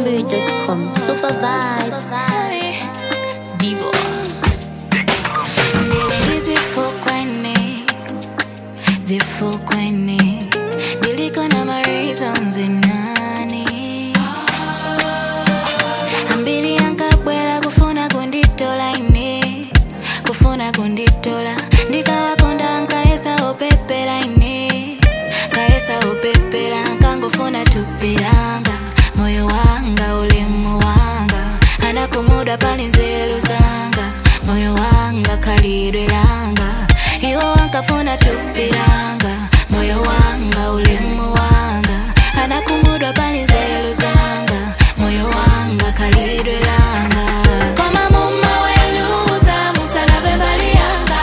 AmadZanbury.com. Super vibes. Divo. Zifukweni, zifukweni, niliko na ma reasons nani ambiri ankabwera kufuna kunditola ine kufuna kunditola ndikawakonda nkayesa opepera ine kayesa opepera nkangofuna tupiranga moyo wanga ulemu wanga anakumuda pali nzeru zanga moyo wanga kalidwe langa iwo wankafuna tupiranga moyo wanga ulemu wanga anakumudwa pali nzeru zanga moyo wanga kalidwe langa koma muma weluza musanabe mbali yanga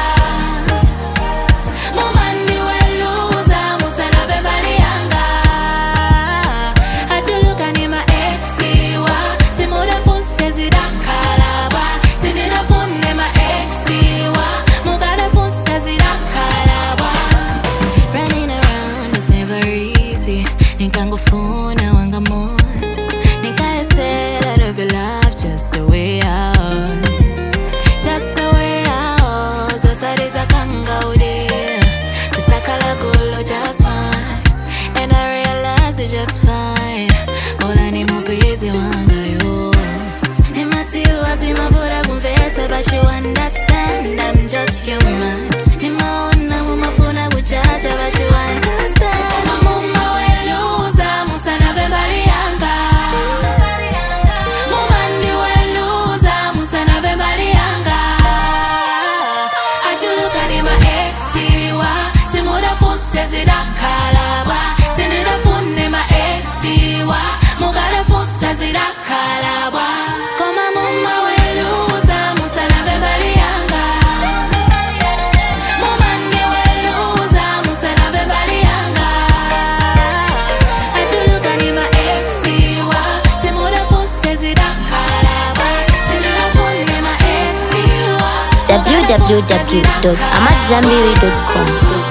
mumandi weluza musanabe mbali yanga atuluka ni maexiwa simudafuse zidakalaba sininafune maexiwa mukadafuse zidakalaba Running around was never easy nikangofuna wanga moto nikayesela to be loved just the way I was just the way I was osaliza kangaude kusakala kulo just fine and I realize it's just fine bola ni mupezi wangayo Nimatiwa zimavura kumvesa but you understand I'm just human Nimaona mumafuna kuchacha but you understand Koma muma weluza musanabe mbali yanga Mumandi weluza musanabe mbali yanga Achuluka ni maexiwa simudafuse zidakalaba sininafune maexiwa mukadafusa zidakalabwa koma muma weluza musanabe mbali yanga mumandi weluza musanabe mbali yanga achuluka ni maexiwa simudafuse zidakalaba sininafune maexiwa www.amadzanbury.com.